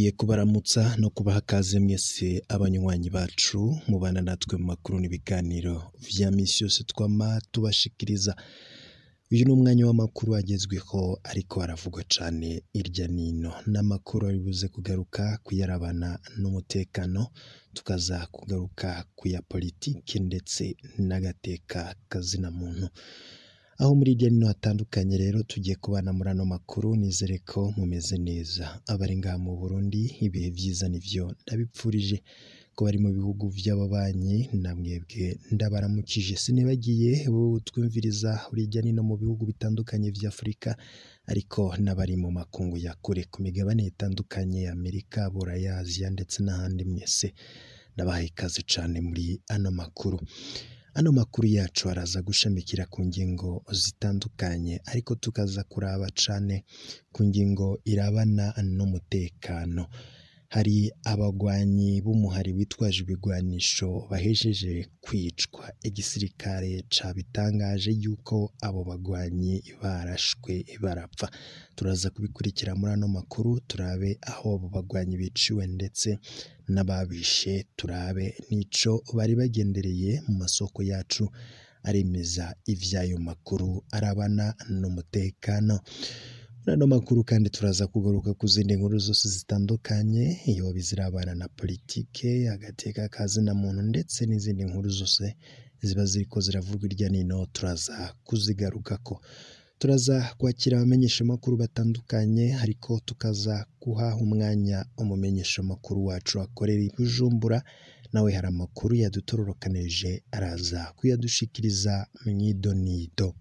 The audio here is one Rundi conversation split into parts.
Twongeye kubaramutsa no kubaha akaze mwese abanywanyi bacu mubana natwe mu makuru n'ibiganiro vya misi yose twama tubashikiriza. Uyu ni umwanya w'amakuru agezweho ariko aravugwa cane irya nino. N'amakuru ari buze kugaruka kuyarabana n'umutekano, tukaza kugaruka kuya politiki ndetse n'agateka kazina muntu. Aho muri irya nino hatandukanye rero tugiye kubana muri ano makuru nizere ko mumeze neza. Abari ngaha mu Burundi ibihe vyiza nivyo ndabipfurije ko bari mu bihugu vy'ababanyi namwebwe ndabaramukije. Sinibagiye wowe utwumviriza uri irya nino mu bihugu bitandukanye vya Afurika ariko n'abari mu makungu ya kure ku migabane itandukanye Amerika, Buraya, Aziya ndetse n'ahandi mwese ndabahaye ikaze cane muri ano makuru. Ano makuru yacu araza gushamikira ku ngingo zitandukanye ariko tukaza kuraba cane ku ngingo irabana n'umutekano. Hari abagwanyi b'umuhari witwaje ibigwanisho bahejeje kwicwa. Igisirikare cabitangaje yuko abo bagwanyi barashwe barapfa. Turaza kubikurikira muri ano makuru turabe aho abo bagwanyi biciwe ndetse n'ababishe turabe n'ico bari bagendereye mu masoko yacu aremeza ivy'ayo makuru arabana n'umutekano. Muri ano makuru kandi turaza kugaruka ku zindi nkuru zose zitandukanye, yoba izirabana na politike, agateka ka zina muntu ndetse n'izindi nkuru zose ziba ziriko ziravugwa irya nino turaza kuzigarukako. Turaza kwakira abamenyeshamakuru batandukanye ariko tukaza guha umwanya umumenyeshamakuru wacu akorera i Bujumbura, nawe hari amakuru yadutororokanirije araza kuyadushikiriza mw'idonido.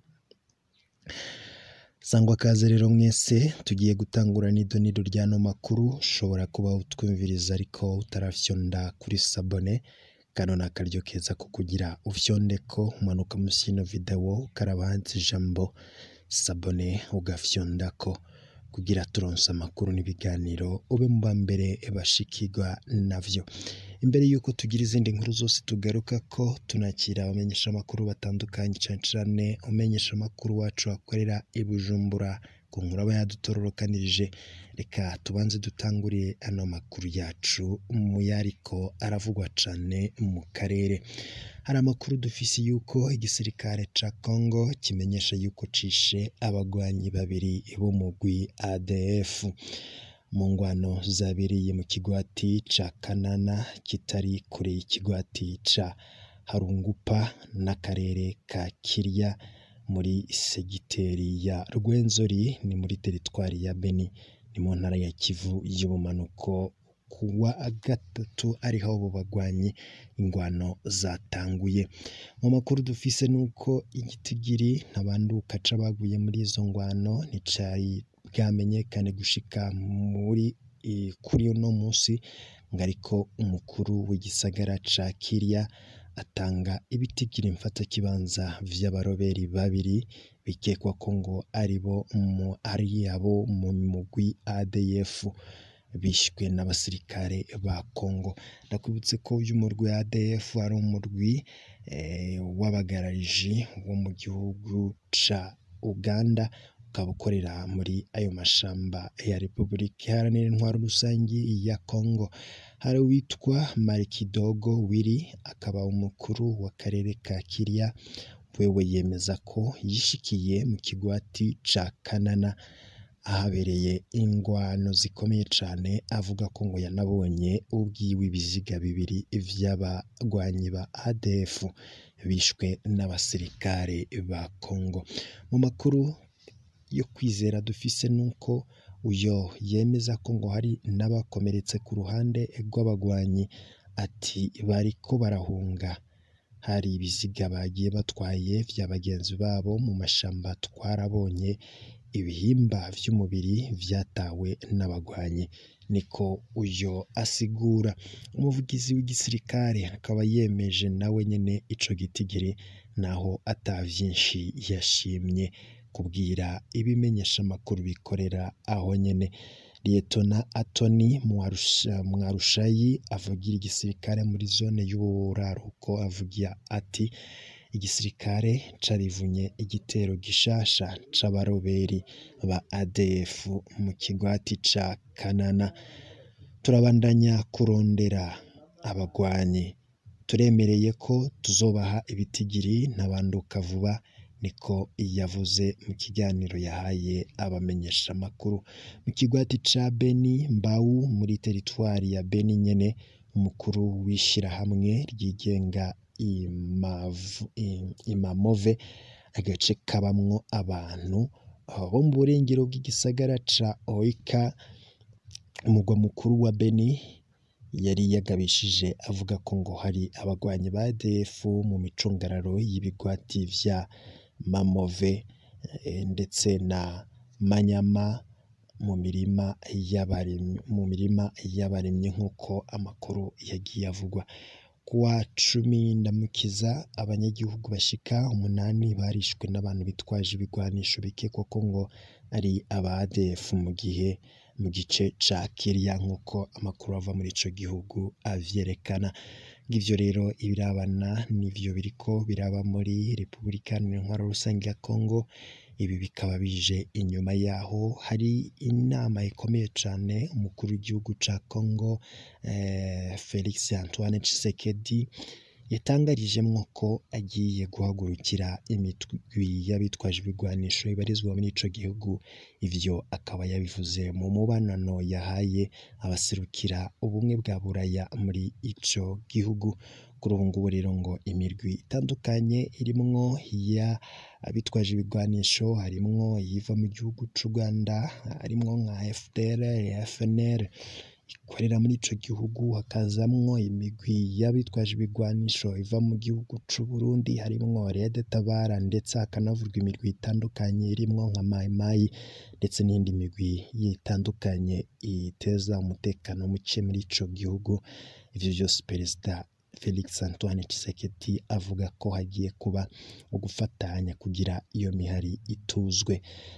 Sangwa kaze rero mwese tugiye gutangura n'idonido ry'ano makuru, ushobora kuba utwumviriza ariko utarafyonda kuri sabone, kano ni akaryo keza ko kugira ufyondeko umanuka musi y'ino video ukaraba handitse ijambo sabone ugafyondako kugira turonse amakuru n'ibiganiro ube mu bambere bashikirwa navyo. Imbere yuko tugira izindi nkuru zose tugarukako tunakira abamenyeshamakuru batandukanye cane cane umumenyeshamakuru wacu akorera i Bujumbura ku nkuru aba yadutororokanirije. Reka tubanze dutangurire ano makuru yacu mu yariko aravugwa cane mu karere. Hari amakuru dufise yuko igisirikare ca Congo kimenyesha yuko cishe abagwanyi babiri b'umugwi ADF mu ngwano zabereye mu kigwati ca Kanana kitari kure y'ikigwati ca Harungupa n'akarere ka Kirya muri segiteri ya Rwenzori ni muri teritwari ya Beni ni mu ntara ya Kivu y'ubumanuko kuwa gatatu ariho abo bagwanyi ingwano zatanguye. Mu makuru dufise nuko igitigiri ntabanduka c'abaguye muri izo ngwano nticari bwamenyekane gushika muri kuri uno musi ngo ariko umukuru w'igisagara ca Kirya atanga ibitigiri mfatakibanza vy'abaroberi babiri bikekwa ko ngo aribo ari abo mu mugwi ADF bishwe n'abasirikare ba Congo. Ndakwibutse ko uyu murwi wa ADF ari umurwi w'abagarariji wo mu gihugu ca Uganda ukaba ukorera muri ayo mashamba ya Repubulika Iharanira Intwaro Rusangi ya Congo. Hari uwitwa Marikidogo Willy akaba umukuru w'akarere ka Kirya, wewe yemeza ko yishikiye mu kigwati ca Kanana ahabereye ingwano zikomeye cane, avuga ko ngo yanabonye ubwiwe ibiziga bibiri vy'abagwanyi ba ADF bishwe n'abasirikare ba Congo. Mu makuru yo kwizera dufise nuko uyo yemeza ko ngo hari n'abakomeretse ku ruhande rw'abagwanyi ati bariko barahunga hari ibiziga bagiye batwaye vya bagenzi babo mu mashamba twarabonye ibihimba vy'umubiri vyatawe n'abagwanyi niko uyo asigura. Umuvugizi w'igisirikare akaba yemeje nawe nyene ico gitigiri naho ata vyinshi yashimye kubwira ibimenyeshamakuru bikorera aho nyene. Liyetona Atoni Mwarushayi avugira igisirikare muri zone y'uburaruko avugira ati igisirikare carivunye igitero gishasha c'abaroberi ba ADF mu kigwati ca Kanana turabandanya kurondera abagwanyi turemereye ko tuzobaha ibitigiri ntabanduka vuba niko yavuze mu kiganiro yahaye abamenyesha amakuru mu kigwati ca Beni Mbau muri teritwari ya Beni nyene umukuru w'ishirahamwe ryigenga Imav- I- Imamove agace kabamwo abantu uh, bo mu burengero bw'igisagara ca Oika umugwa mukuru wa Beni yari yagabishije avuga ko ngo hari abagwanyi ba ADF mu micungararo y'ibigwati vya Mamove eh, ndetse na Manyama mu mirima y'abarimyi mu mirima y'abarimyi nk'uko amakuru yagiye avugwa kuwa cumi ndamukiza abanyagihugu bashika umunani barishwe n'abantu bitwaje ibigwanisho bikekwa ko ngo ari aba ADF mu gihe mu gice ca Kiria nk'uko amakuru ava muri ico gihugu avyerekana ngivyo rero ibirabana nivyo biriko biraba muri Repubulika Iharanira Intwaro Rusange ya Kongo ibi bikaba bije inyuma yaho hari inama ikomeye cane umukuru w'igihugu ca Kongo eh, Felix Antoine Tshisekedi yatangarijemwo ko agiye guhagurukira imitwi y'abitwaje ibigwanisho ibarizwa muri ico gihugu ivyo akaba yabivuze mu mubanano yahaye abaserukira ubumwe bwa buraya muri ico gihugu kuri ubu ngubu rero ngo imirwi itandukanye irimwo ya abitwaje ibigwanisho harimwo iyiva mu gihugu c'u Rwanda harimwo nka FDR, FNL ikorera muri ico gihugu hakazamwo imigwi y'abitwaje ibigwanisho iva mu gihugu c'u Burundi harimwo Red Tabara ndetse hakanavurwa imirwi itandukanye irimwo nka Mai Mai ndetse n'iyindi migwi itandukanye iteza umutekano muke muri ico gihugu ivyo vyose perezida Felix Antoine Tshisekedi avuga ko hagiye kuba ugufatanya kugira iyo mihari ituzwe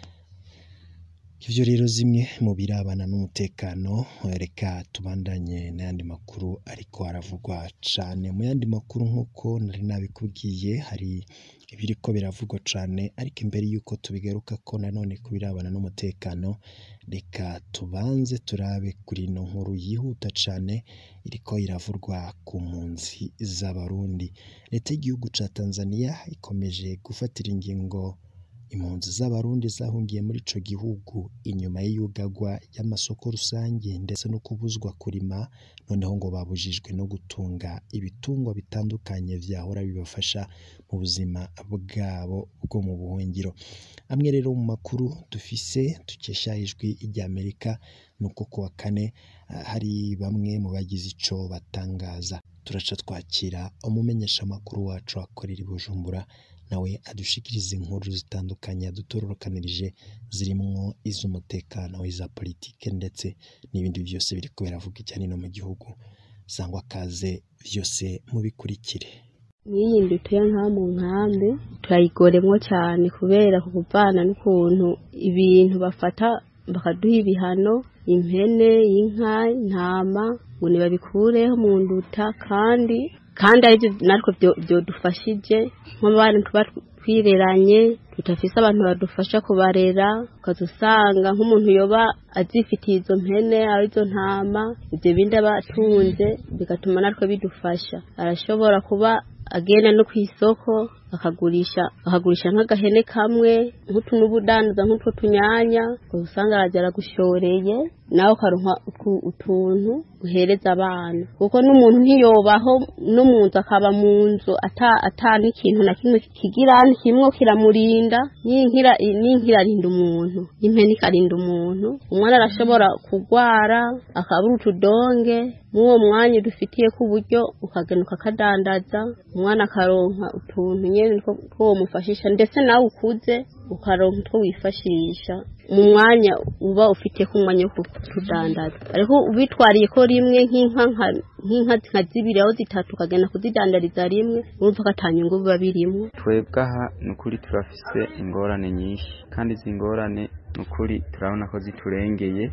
ivyo rero zimwe mu birabana n'umutekano reka tubandanye n'ayandi makuru ariko aravugwa cane mu yandi makuru nk'uko nari nabikubwiye hari ibiriko biravugwa cane ariko imbere y'uko tubigaruka ko nanone ku birabana n'umutekano reka tubanze turabe kuri ino nkuru yihuta cane iriko iravurwa ku mpunzi z'abarundi leta y'igihugu ca Tanzania ikomeje gufatira ingingo impunzi z'abarundi zahungiye muri ico gihugu inyuma y'iyugagwa y'amasoko rusange ndetse no kubuzwa kurima noneho ngo babujijwe no gutunga ibitungwa bitandukanye vyahora bibafasha mu buzima bwabo bwo mu buhungiro amwe rero mu makuru dufise dukesha ijwi ry'Amerika nuko kuwa kane ah, hari bamwe mu bagize ico batangaza turaca twakira umumenyesha amakuru wacu akorera i Bujumbura nawe adushikiriza inkuru zitandukanye yadutororokanirije zirimwo iz'umutekano iza politike ndetse n'ibindi byose biriko biravuga ijya no mu gihugu sangwa kaze vyose mubikurikire n'iyi nzu tuya nka mu nkambi turayigoremwo cyane kubera ku kuvana n'ukuntu ibintu bafata bakaduha ibihano impene inka intama ngo ntibabikureho mu nduta kandi kandi aribyo natwe byo- byodufashije nk'abana tuba twireranye tudafise abantu badufasha kubarera ukaza usanga nk'umuntu yoba azifitiye izo mpene arizo ntama ibyo bindi aba atunze bigatuma natwe bidufasha arashobora kuba agenda no ku isoko akagurisha akagurisha nk'agahene kamwe nk'utu n'ubudandaza nk'utwo tunyanya ukaba usanga arajya aragushoreye nawe ukaronka utu- utuntu uhereza abana kuko n'umuntu ntiyobaho no mu nzu akaba mu nzu ata ata n'ikintu na kimwe kigira kimwe kiramurinda n'inkira n'inkira arinda umuntu n'impene ikarinda umuntu umwana arashobora kugwara akabura utudonge mw'uwo mwanya udufitiye ku buryo ukagenda ukakadandaza umwana akaronka utuntu nyene two two womufashisha ndetse nawe ukuze ukaronka utwo wifashisha mu mwanya uba ufite ku mwanya wo kutudandaza ariko ubitwariye ko rimwe nk'inka nka- nk'inka nka zibiri aho zitatu ukagenda kuzidandariza rimwe urumva ko ata nyungu biba birimo twebwe aha ni ukuri turafise ingorane nyinshi kandi izi ngorane ni ukuri turabona ko ziturengeye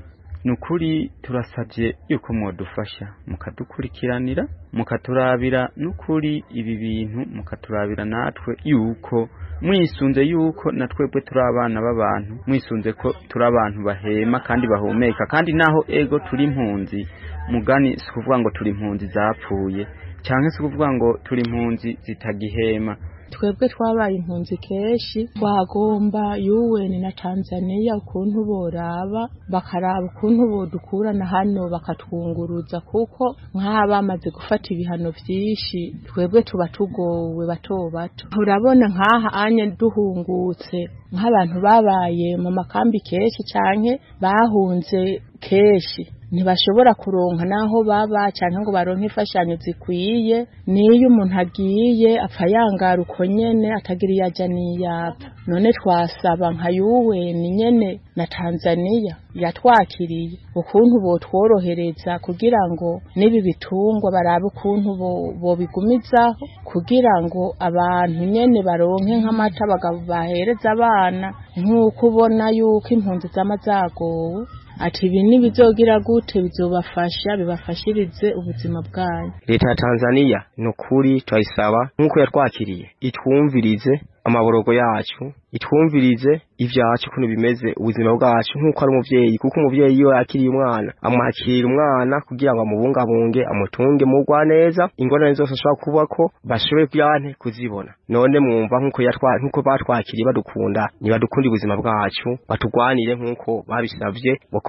ni ukuri turasabye yuko mwadufasha mukadukurikiranira mukaturabira n'ukuri ibi bintu mukaturabira natwe yuko mwisunze yuko na twebwe turi abana b'abantu mwisunze ko turi abantu bahema kandi bahumeka kandi naho ego turi impunzi mugani si ukuvuga ngo turi impunzi zapfuye cyangwa se ukuvuga ngo turi impunzi zitagihema twebwe twabaye impunzi kenshi twagomba yuweni na tanzaniya ukuntu boraba bakaraba ukuntu bodukurana hano bakatwunguruza kuko nk'aba bamaze gufata ibihano byinshi twebwe tuba tugowe bato bato urabona nk'aha anye duhungutse nk'abantu babaye mu makambi kenshi cyane bahunze kenshi ntibashobora kuronka n'aho baba cyangwa ngo baronke imfashanyo zikwiye n'iyo umuntu agiye apfa yangara uko nyene atagira iyo ajya n'iyapfa none twasaba nka yuweni nyene na tanzaniya yatwakiriye ukuntu botworohereza kugira ngo n'ibi bitungwa barabe ukuntu bobigumizaho kugira ngo abantu nyene baronke nk'amata bahereza abana nk'uko ubona yuko impunzi zama zagowe ati ibi ntibizogira gute bizobafasha bibafashirize ubuzima bwanyu leta ya tanzaniya ni ukuri turayisaba nk'uko yatwakiriye itwumvirize amaborogo yacu itwumvirize ibyacu ukuntu bimeze ubuzima bwacu nk'uko ari umubyeyi kuko umubyeyi iyo yakiriye umwana amwakirira umwana kugira ngo amubungabunge amutunge mugwa neza ingorane zose ashobora kuba ko bashoboye kuyante kuzibona none mwumva nk'uko nk'uko batwakiriye badukunda ntibadukunda ubuzima bwacu batugwanire nk'uko babisabye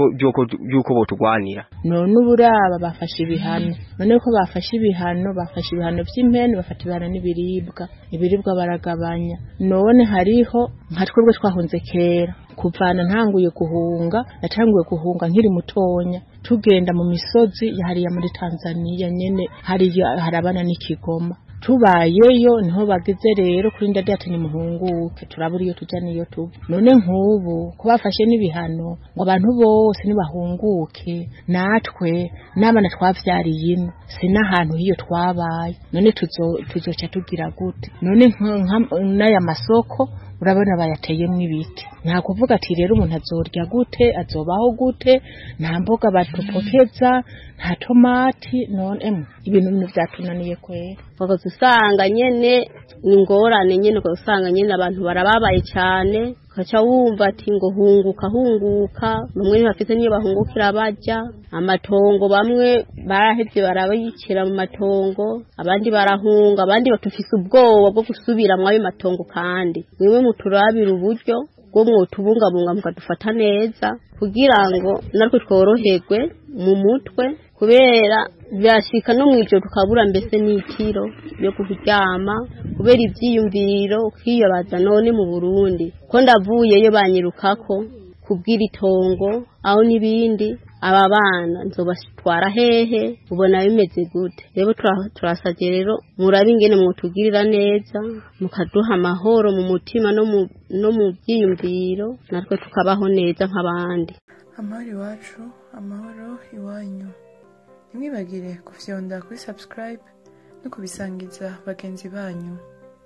by'uko botugwanira none uburaba bafashe ibihano none ko bafashe ibihano bafashe ibihano by'impene bafata ibihano n'ibiribwa ibiribwa baragabanya none hariho nka twebwe twahunze kera kuvana ntanguye guhunga natanguye guhunga nkiri mutonya tugenda mu misozi hariya muri Tanzania nyene hariya harabana n'ikigoma tubayeyo niho bageze rero kuri ndadati nimuhunguke turabura iyo tujya niyo tuba none nk'ubu ko bafashe n'ibihano ngo abantu bose nibahunguke natwe n'abana twavyariye ino si n'ahantu hiyo twabaye none tuzoca tugira gute none n'aya masoko urabona bayateyemo ibiti nta kuvuga ati rero umuntu azorya gute azobaho gute nta mboga batupokeza nta tomati none ibintu bimwe byatunaniye kwera ugaza usanga nyene ingorane nyene ugaza usanga nyene abantu barababaye cyane ukaca wumva ati ngo hunguka hunguka bamwe ntibafite niyo bahungukira bajya amatongo bamwe barahevye barabayikira mu matongo abandi barahunga abandi batufise ubwoba bwo gusubira mu ayo matongo kandi mwiwe muturabira uburyo bwo mwotubungabunga mukadufata neza kugira ngo natwe tworoherwe mu mutwe kubera byashika no mu ijoro tukabura mbese n'itiro yo kuryama kubera ibyiyumviro ukiyobaza none mu burundi ko ndavuyeyo banyirukako kubwira itongo aho n'ibindi aba bana nzobatwara hehe ubona bimeze gute rero turasabye rero murabe ingene mwotugirira neza mukaduha amahoro mu mutima no mu byiyumviro natwe tukabaho neza nk'abandi amahoro iwacu amahoro iwanyu ntimwibagire kufyonda kuri subscribe no kubisangiza bagenzi banyu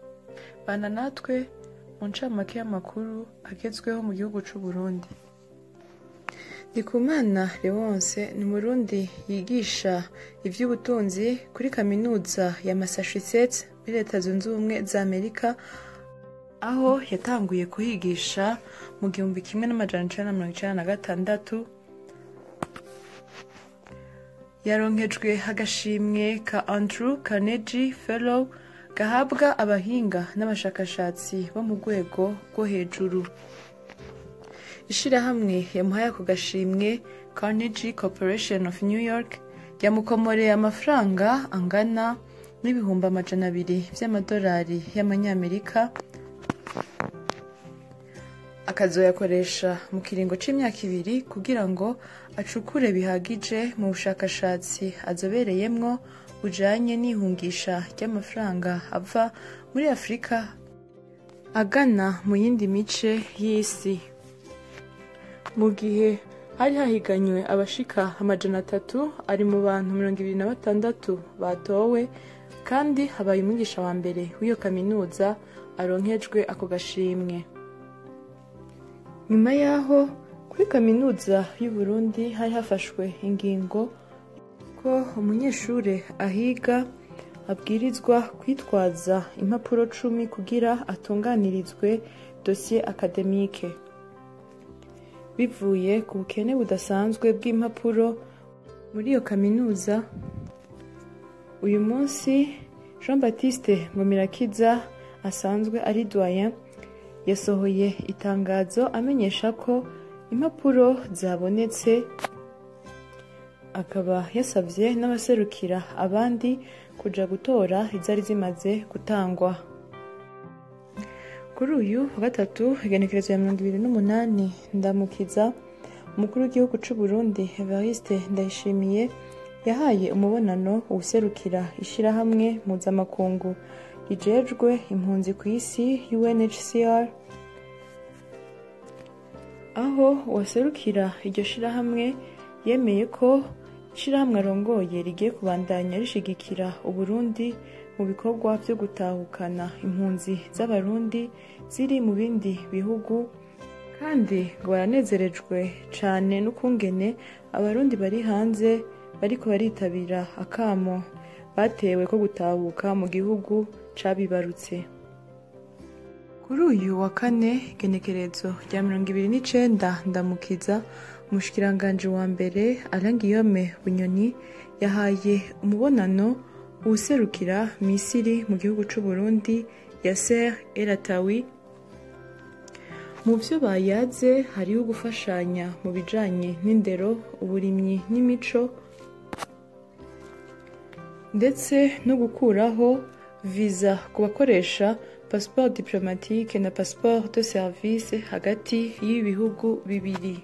bana natwe mu ncamake y'amakuru agezweho mu gihugu cy'u Burundi ndikumana Leonce ni umurundi yigisha iby'ubutunzi kuri kaminuza ya Massachusetts muri leta zunze ubumwe za amerika aho yatanguye kuhigisha mu gihumbi kimwe n'amajana icenda na mirongo icenda na gatandatu yaronkejwe agashimwe ka Andrew Carnegie Fellow gahabwa abahinga n'abashakashatsi bo mu rwego rwo hejuru ishirahamwe yamuhaye ako gashimwe Carnegie Corporation of New York yamukomoreye amafaranga angana n'ibihumbi amajana abiri by'amadolari y'amanyamerika akazoyakoresha mu kiringo c'imyaka ibiri kugira ngo acukure bihagije mu bushakashatsi azobereyemwo bujanye n'ihungisha ry'amafaranga ava muri afurika agana mu yindi mice y'isi mu gihe hari hahiganywe abashika amajana atatu ari mu bantu mirongo ibiri na batandatu batowe kandi habaye umwigisha wa mbere w'iyo kaminuza aronkejwe ako gashimwe nyuma y'aho ku kuri kaminuza y'u Burundi hari hafashwe ingingo ko umunyeshuri ahiga abwirizwa kwitwaza impapuro cumi kugira atunganirizwe dosiye akademike bivuye ku bukene budasanzwe bw'impapuro muri iyo kaminuza uyu munsi jean batiste ngomirakiza asanzwe ari doyen yasohoye itangazo amenyesha ko impapuro zabonetse akaba yasabye n'abaserukira abandi kuja gutora izari zimaze gutangwa kuri uyu wa gatatu igenekerezo ya mirongo ibiri n'umunani ndamukiza umukuru w'igihugu c'u Burundi Evariste Ndayishimiye yahaye umubonano uwuserukira ishirahamwe mpuzamakungu rijejwe impunzi ku isi UNHCR aho uwaserukira iryo shirahamwe yemeye ko ishirahamwe arongoye rigiye kubandanya rishigikira uburundi mu bikorwa vyo gutahukana impunzi z'abarundi ziri mu bindi bihugu kandi ngo baranezerejwe cane n'ukungene abarundi bari hanze bariko baritabira akamo batewe ko gutahuka mu gihugu cabibarutse kuri uyu wa kane igenekerezo rya mirongo ibiri n'icenda ndamukiza umushikiranganji wa mbere Alain Guillaume Bunyoni yahaye umubonano uwuserukira Misiri mu gihugu c'u Burundi Yasser El Atawi mu vyo bayaze hariho gufashanya mu bijanye n'indero uburimyi n'imico ndetse no gukuraho viza ku bakoresha passeport diplomatique na passeport de service hagati y'ibihugu bibiri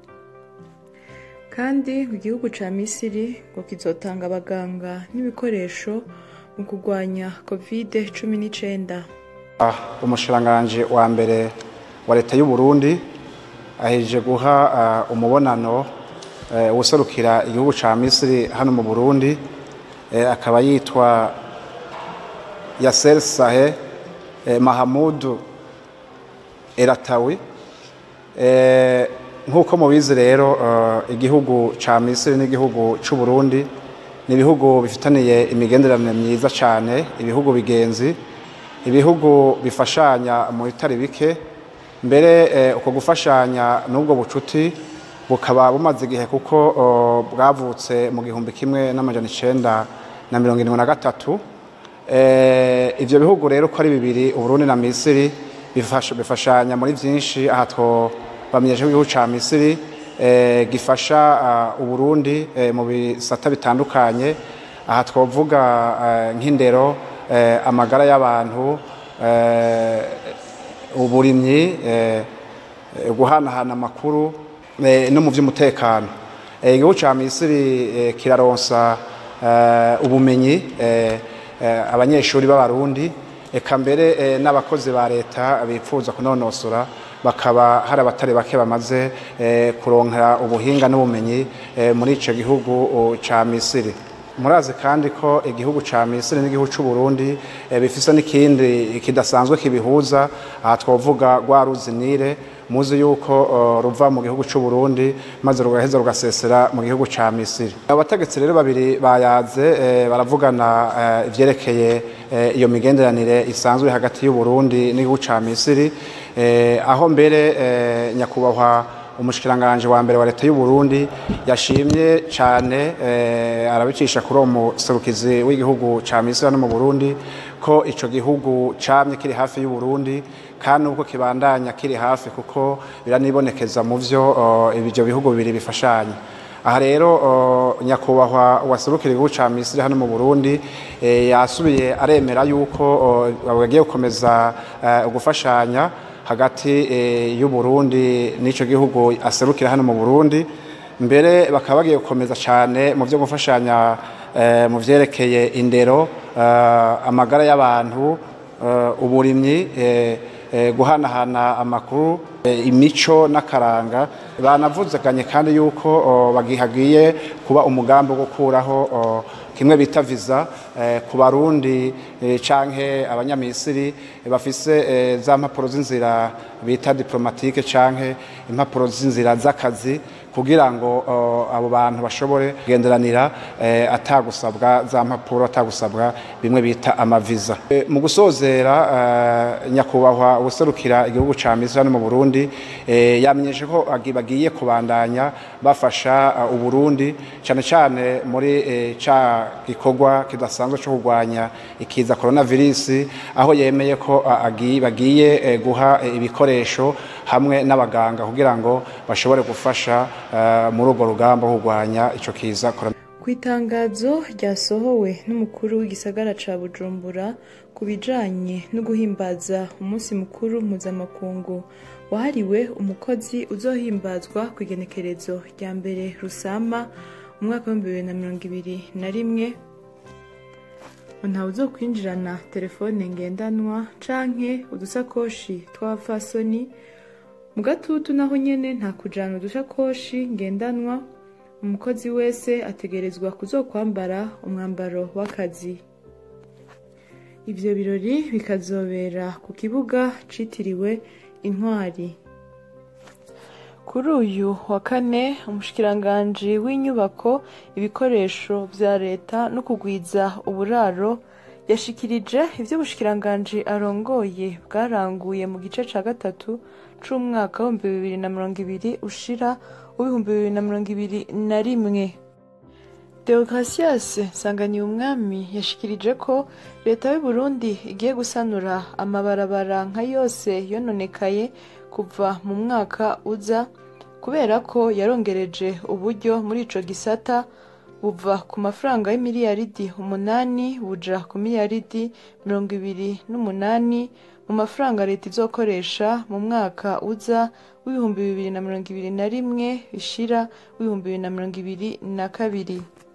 kandi mu gihugu ca misiri ngo kizotanga abaganga n'ibikoresho mu kurwanya covid cumi n'icenda umushiranganji wa mbere wa leta y'u Burundi aheje guha uh, umubonano uh, userukira igihugu ca Misiri hano mu Burundi uh, akaba yitwa Yasser Sahe uh, Mahamudu Eratawi uh, nk'uko mubizi rero uh, igihugu ca Misiri n'igihugu c'u Burundi ni ibihugu bifitaniye imigenderanire myiza cyane ibihugu bigenzi ibihugu bifashanya mu bitari bike mbere uko gufashanya n'ubwo bucuti bukaba bumaze igihe kuko bwavutse mu gihumbi kimwe n'amajana icenda na mirongo irindwi na gatatu ibyo bihugu rero uko ari bibiri uburundi na misiri bifashanya muri byinshi aha twabamenyesha igihugu cya misiri gifasha uburundi mu bisata bitandukanye aha twavuga nk'indero amagara y'abantu uburimyi guhanahana amakuru no mu by'umutekano igihugu cya misiri kiraronsa ubumenyi abanyeshuri b'abarundi eka mbere n'abakozi ba leta bifuza kunonosora bakaba hari abatari bake bamaze kuronka ubuhinga n'ubumenyi muri icyo gihugu cya misiri murazi kandi ko igihugu cya misiri n'igihugu cy'u Burundi bifise n'ikindi kidasanzwe kibihuza aha twavuga rwa ruzinire muzi yuko ruva mu gihugu cy'u Burundi maze rugaheza rugasesera mu gihugu cya misiri abategetsi rero babiri bayaze baravugana ivyerekeye iyo migenderanire isanzwe hagati y'u Burundi n'igihugu cya misiri aho mbere nyakubahwa umushikiranganje wa mbere wa leta y'u Burundi yashimye cyane arabicisha kuri uwo muserukizi w'igihugu ca Misiri no mu Burundi ko ico gihugu camye kiri hafi y'u Burundi kandi ubwo kibandanya kiri hafi kuko biranibonekeza mu vyo ibyo bihugu bibiri bifashanya aha rero nyakubahwa waserukira igihugu ca Misiri hano mu Burundi yasubiye aremera yuko bagiye gukomeza gufashanya hagati y'u Burundi n'ico gihugu aserukira hano mu Burundi mbere bakaba bagiye gukomeza cyane mu byo gufashanya mu vyerekeye indero amagara y'abantu uburimyi guhanahana amakuru imico n'akaranga banavuzeganye kandi yuko bagihagiye kuba umugambi wo gukuraho kimwe bita visa eh, ku barundi eh, canke abanyamisiri bafise eh, za mpapuro z'inzira bita diplomatike canke impapuro z'inzira z'akazi kugira ngo uh, abo bantu bashobore kugenderanira eh, atagusabwa za mpapuro atagusabwa bimwe bita amaviza e, mu gusozera uh, nyakubahwa userukira igihugu ca Misiri no mu Burundi eh, yamenyeshe ko bagiye kubandanya bafasha uh, uburundi cyane cyane muri eh, ca gikorwa kidasanzwe cyo kurwanya ikiza coronavirus aho yemeye ko uh, agiye bagiye eh, guha eh, ibikoresho hamwe n'abaganga kugira ngo bashobore gufasha muri urwo rugamba rwo kurwanya icyo kiza ku itangazo ryasohowe n'umukuru w'igisagara ca bujumbura ku bijanye no guhimbaza umunsi mukuru mpuzamakungu wahariwe umukozi uzohimbazwa ku igenekerezo rya mbere rusama mu mwaka w'ibihumbi bibiri na mirongo ibiri na rimwe ntawe uzokwinjirana telefone ngendanwa canke udusakoshi tw'abapfasoni mu gatutu naho nyene nta kujana udushakoshi ngendanwa umukozi wese ategerezwa kuzokwambara umwambaro w'akazi ivyo birori bikazobera ku kibuga citiriwe intwari kuri uyu wa kane umushikiranganji w'inyubako ibikoresho vya leta no kugwiza uburaro yashikirije ivyo ubushikiranganji arongoye bwaranguye mu gice ca gatatu c'umwaka w'ibihumbi bibiri na mirongo ibiri ushira w'ibihumbi bibiri na mirongo ibiri na rimwe deogratias nsanganyuye umwami yashikirije ko leta y'u Burundi igiye gusanura amabarabara nka yose yononekaye kuva mu mwaka uza kubera ko yarongereje uburyo muri ico gisata buva ku mafaranga y'imiliyaridi umunani buja ku miliyaridi mirongo ibiri n'umunani mu mafaranga leta izokoresha mu mwaka uza w'ibihumbi bibiri na mirongo ibiri na rimwe bishira w'ibihumbi bibiri na mirongo ibiri na kabiri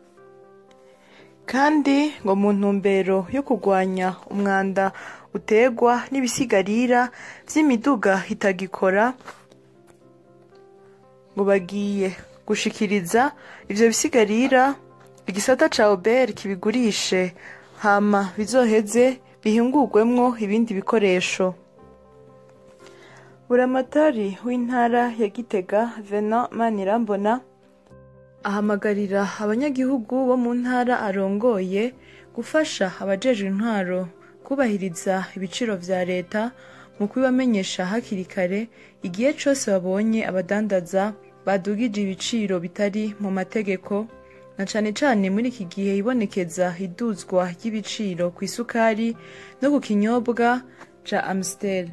kandi ngo mu ntumbero yo kurwanya umwanda utegwa n'ibisigarira vy'imiduga itagikora ngo bagiye gushikiriza ivyo bisigarira igisata ca obert kibigurishe hama bizoheze bihingurwemwo ibindi bikoresho buramatari w'intara ya gitega venant manirambona ahamagarira abanyagihugu bo mu ntara arongoye gufasha abajejwe intwaro kubahiriza ibiciro vya leta mu kubibamenyesha hakiri kare igihe cose babonye abadandaza badugije ibiciro bitari mu mategeko na cane cane muri iki gihe ibonekeza iduzwa ry'ibiciro ku isukari no ku kinyobwa ca amstel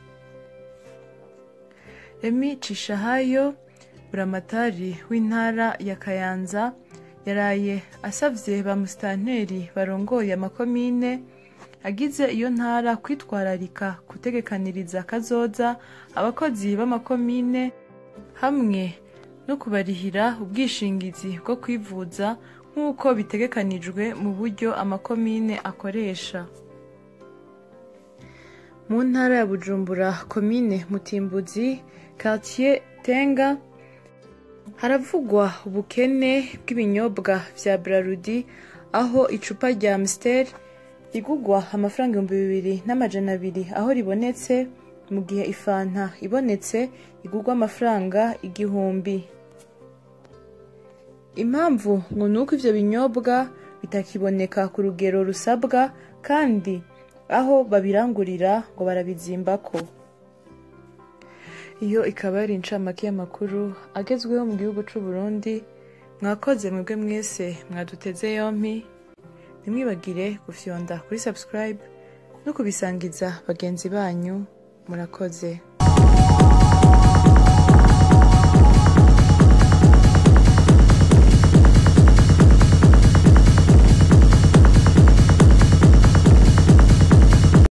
emi cishahayo buramatari w'intara ya kayanza yaraye asavye ba musitanteri barongoye amakomine agize iyo ntara kwitwararika gutegekaniriza kazoza abakozi b'amakomine hamwe no kubarihira ubwishingizi bwo kwivuza nk'uko bitegekanijwe mu buryo amakomine akoresha mu ntara ya bujumbura komine mutimbuzi quartier tenga haravugwa ubukene bw'ibinyobwa vya brarudi aho icupa rya amstel rigugwa amafaranga ibihumbi bibiri n'amajana abiri aho ribonetse mu gihe ifanta ibonetse igugwa amafaranga igihumbi impamvu ngo ni uko ivyo binyobwa bitakiboneka ku rugero rusabwa kandi aho babirangurira ngo barabizimbako iyo ikaba yari incamake y'amakuru agezweho mu gihugu c'u Burundi mwakoze mwebwe mwese mwaduteze yompi ntimwibagire gufyonda kuri subscribe no kubisangiza bagenzi banyu murakoze